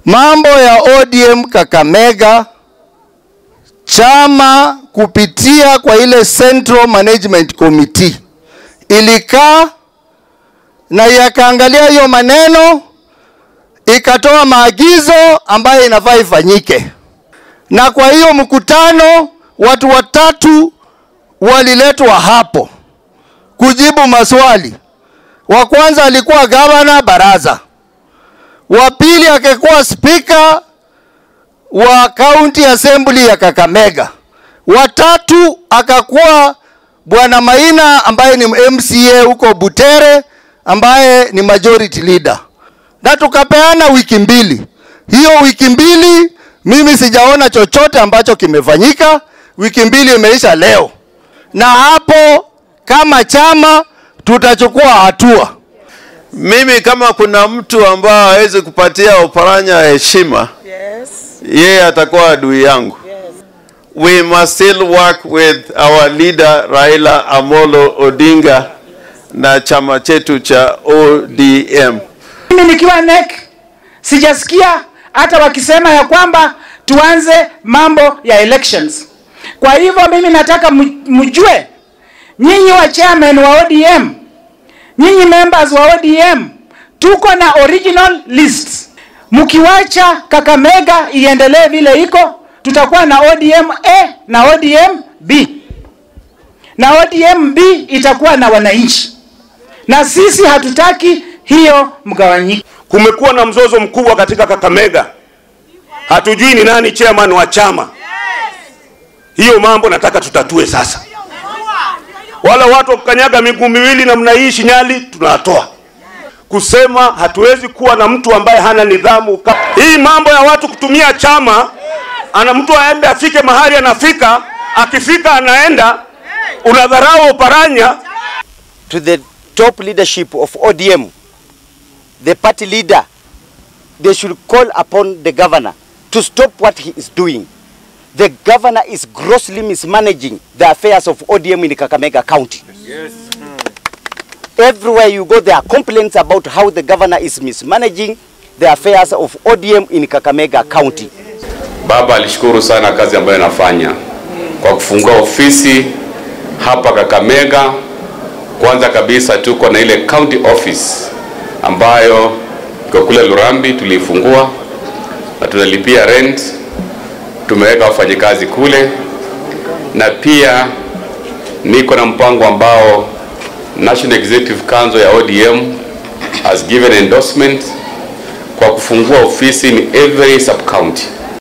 Mambo ya ODM Kakamega, chama kupitia kwa ile Central Management Committee ilikaa na yakaangalia hiyo maneno, ikatoa maagizo ambayo inafaa ifanyike. Na kwa hiyo mkutano, watu watatu waliletwa hapo kujibu maswali. Wa kwanza alikuwa gavana Baraza, wa pili akakuwa spika wa county assembly ya Kakamega, wa tatu akakuwa bwana Maina ambaye ni MCA huko Butere ambaye ni majority leader, na tukapeana wiki mbili. Hiyo wiki mbili mimi sijaona chochote ambacho kimefanyika. Wiki mbili imeisha leo, na hapo kama chama tutachukua hatua. Mimi kama kuna mtu ambaye hawezi kupatia Oparanya heshima, yeye atakuwa adui yangu. We must still work with our leader Raila Amolo Odinga na chama chetu cha ODM. Mimi nikiwa NEC sijasikia hata wakisema ya kwamba tuanze mambo ya elections. Kwa hivyo mimi nataka mu- mjue nyinyi wa chairman wa ODM, nyinyi members wa ODM, tuko na original lists. Mkiwacha Kakamega iendelee vile iko, tutakuwa na ODM A na ODM B, na ODM B itakuwa na wananchi, na sisi hatutaki hiyo mgawanyiko. Kumekuwa na mzozo mkubwa katika Kakamega, hatujui ni nani chairman wa chama. Hiyo mambo nataka tutatue sasa. Wala watu wa kukanyaga miguu miwili namna hii Shinyali tunatoa kusema hatuwezi kuwa na mtu ambaye hana nidhamu. Ka- Hii mambo ya watu kutumia chama, ana mtu aende afike mahali anafika, akifika anaenda, unadharau Oparanya. to the top leadership of ODM, the party leader, they should call upon the governor to stop what he is doing. The governor is grossly mismanaging the affairs of ODM in Kakamega County. Everywhere you go, there are complaints about how the governor is mismanaging the affairs of ODM in Kakamega County. Baba alishukuru sana kazi ambayo anafanya kwa kufungua ofisi hapa Kakamega. Kwanza kabisa tuko na ile county office ambayo iko kule Lurambi, tuliifungua na tunalipia rent, tumeweka wafanyikazi kule, na pia niko na mpango ambao National Executive Council ya ODM has given endorsement kwa kufungua ofisi in every sub county